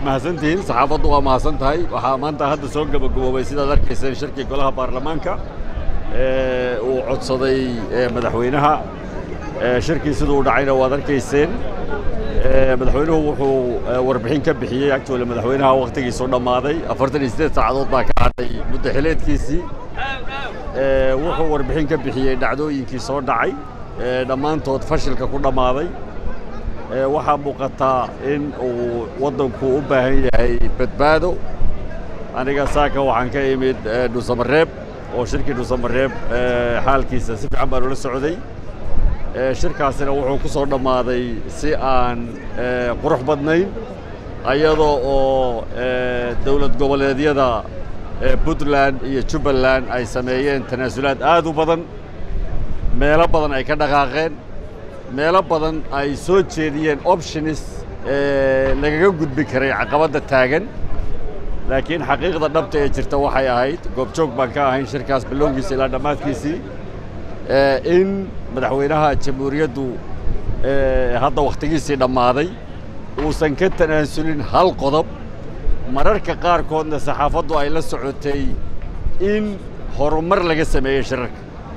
waa mahadsantihiin saxaafaddu waa mahadsan tahay waxaa maanta hadda soo gabagaboobay sidaad arkayseen shirkii golaha baarlamaanka uu codsaday madaxweynaha shirkii siduu u dhacayna waad arkayseen madaxweynuhu wuxuu warbixin ka bixiyey actually madaxweynaha wakhtigiisu dhammaaday afartan iyo siddeed saacadood baa ka hadhay muddo xileedkiisii wuxuu warbixin ka bixiyey dhacdooyinkii soo dhacay dhammaantood fashilka ku dhammaaday waxaa muuqataa in uu waddanku u baahan yahay badbaado aniga saaka waxaan ka imid dhuusamareeb oo shirkii dhuusamareeb xaalkiisa si fiican baan ula socday shirkaasina wuxuu ku soo dhammaaday si aan qurux badnayn ayadoo oo dowlad goboleedyada puntland iyo jubbaland ay sameeyeen tanaasulaad aad u badan meelo badan ay ka dhaqaaqeen meelo badan ay soo jeediyeen optionis lagaga gudbi karay caqabadda taagan laakiin xaqiiqda dhabta ee jirta waxay ahayd goobjoog baan ka ahayn shirkaas bilowgiisa ilaa dhammaadkiisii in madaxweynaha jamhuuriyaddu hadda wakhtigiisii dhammaaday uusan ka tanaasulin hal qodob mararka qaarkoodna saxaafaddu ay la socotay in horumar laga sameeyey shirarka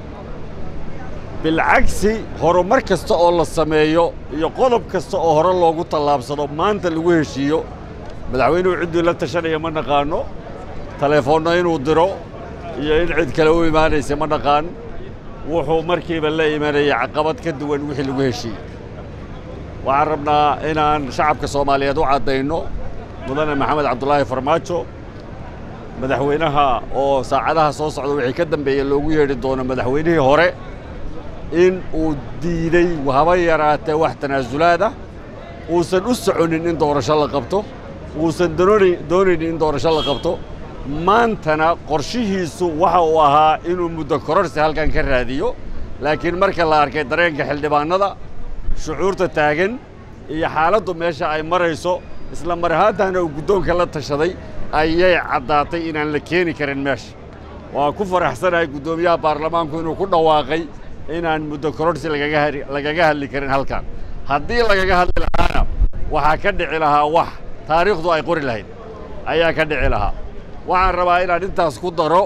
bilcagsi horumar kasta oo la sameeyo iyo qodob kasta oo hore loogu tallaabsado maanta lagu heshiiyo madaxweynuhu cidduu la tashanaya ma naqaano telefoonna inuu diro iyo in cid kale u imaanaysa ma naqaan wuxuu markiiba la imanaya caqabad ka duwan wixii lagu heshiiyey waxaan rabnaa inaan shacabka soomaaliyeed u caddayno mudane maxamed cabdulaahi farmaajo madaxweynaha oo saacadaha soo socda wixii ka dambeeya loogu yeedhi doono madaxweynihii hore in uu diiday haba yaraatee wax tanaasulaad ah uusan u soconin in doorasho la qabto uusan doonaynin in doorasho la qabto maantana qorshihiisu waxa uu ahaa inuu muddo kororsi halkan ka raadiyo laakiin marka la arkay dareenka xildhibaannada shucuurta taagan iyo xaaladdu meesha ay marayso isla mar ahaantaana uu guddoonka la tashaday ayay caddaatay inaan la keeni karin meesha waa ku faraxsanahay guddoomiyaha baarlamaanku inuu ku dhawaaqay inaan muddo kororsi lagaga hadli karin halkan haddii lagaga hadli lahaana waxaa ka dhici lahaa wax taariikhdu ay qori lahayd ayaa ka dhici lahaa waxaan rabaa inaan intaas ku daro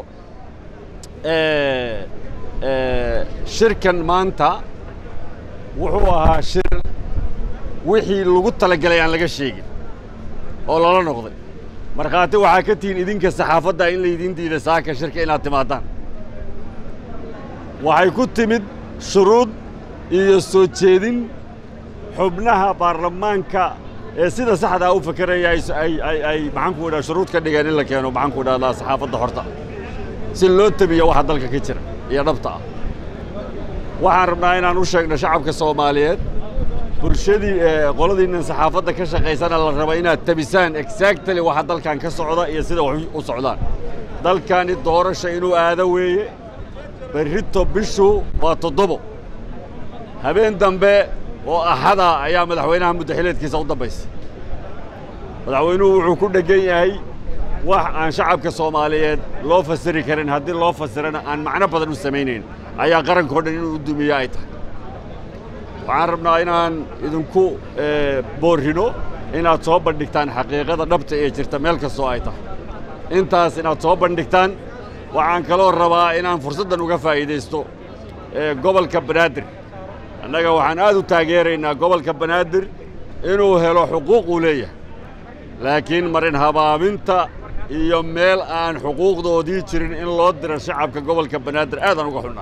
shirkan maanta wuxuu ahaa shir wixii lagu talagelay aan laga sheegin oo lala noqday markhaati waxaa ka tihiin idinka saxaafadda in laydiin diiday saaka shirka inaad timaadaan waxay ku timid shuruud iyo soo jeedin xubnaha baarlamaanka ee sida saxdaa u fakeraya ay maxaanku idhaha shuruud ka dhigeen in la keeno maxaanku idhahdaa saxaafadda horta si loo tebiyo waxa dalka ka jira iyo dhabta ah waxaan rabnaa inaan u sheegno shacabka soomaaliyeed bulshadii qoladiinnan saxaafadda ka shaqaysana la raba inaad tebisaan exactly waxa dalkan ka socda iyo sida wax u socdaan dalkani doorasha inuu aado weeye berrito bishu waa toddobo habeen dambe oo axada ayaa madaxweynaha muddaxileedkiisa u dambaysa madaxweynuhu wuxuu ku dheggan yahay wax aan shacabka soomaaliyeed loo fasiri karin haddii loo fasirana aan macno badan u samaynayn ayaa qarankao dhan inuu u dumiyo ay tahay waxaan rabnaa inaan idinku boorrino inaad soo bandhigtaan xaqiiqada dhabta ee jirta meel kastoo ay tahay intaas inaad soo bandhigtaan waxaan kaloo rabaa inaan fursaddan uga faa'iidaysto gobolka banaadir annaga waxaan aad u taageeraynaa gobolka banaadir inuu helo xuquuq uu leeyahay laakiin marin habaabinta iyo meel aan xuquuqdoodii jirin in loo diro shacabka gobolka banaadir aadaan uga xunna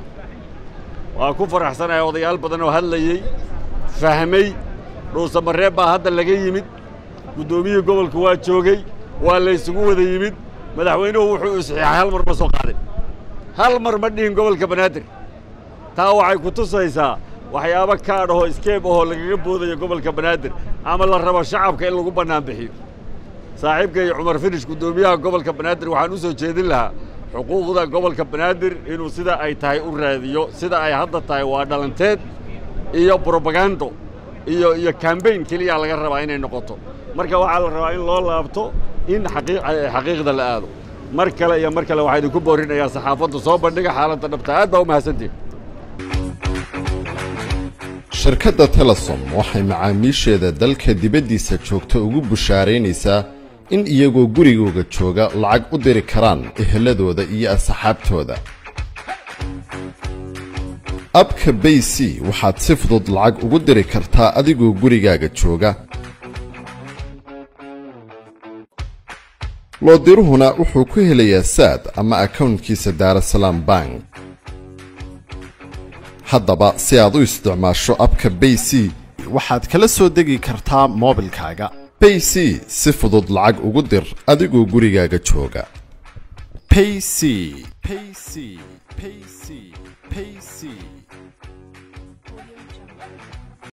waa ku faraxsanahay odayaal badan oo hadlayey fahmay dhuusamareeb baa hadda laga yimid guddoomiyihii gobolka waa joogay waa laysugu wada yimid madaxweynuhu wuxuu isxiixay hal mar ma soo qaadin hal mar ma dhihin gobolka banaadir taa waxay ku tusaysaa waxyaabo kaadh ahoo iskeeb ahoo lagaga boodayo gobolka banaadir ama la rabo shacabka in lagu bannaan bixiyo saaxiibkay cumar finish guddoomiyaha gobolka banaadir waxaan u soo jeedin lahaa xuquuqda gobolka banaadir inuu sida ay tahay u raadiyo sida ay hadda tahay waa dhalanteed iyo brobagando iyo iyo kambayn keliyaa laga rabaa inay noqoto marka waxaa la rabaa in loo laabto in xaqiiqda la aado mar kale iyo mar kale waxaa idinku boorinayaa saxaafaddu soo bandhiga xaaladda dhabta aad baa u mahadsantihin shirkadda telesom waxay macaamiisheeda dalka dibaddiisa joogta ugu bushaaraynaysaa in iyagoo gurigooga jooga lacag u diri karaan eheladooda iyo asxaabtooda abka bay c waxaad si fudud lacag ugu diri kartaa adigoo gurigaaga jooga loodiruhuna wuxuu ku helayaa saad ama akownkiisa daarasalaam bank haddaba si aad u isticmaasho abka bay c waxaad kala soo degi kartaa moobilkaaga bay c si fudud lacag ugu dir adigoo gurigaaga jooga payc payc payc payc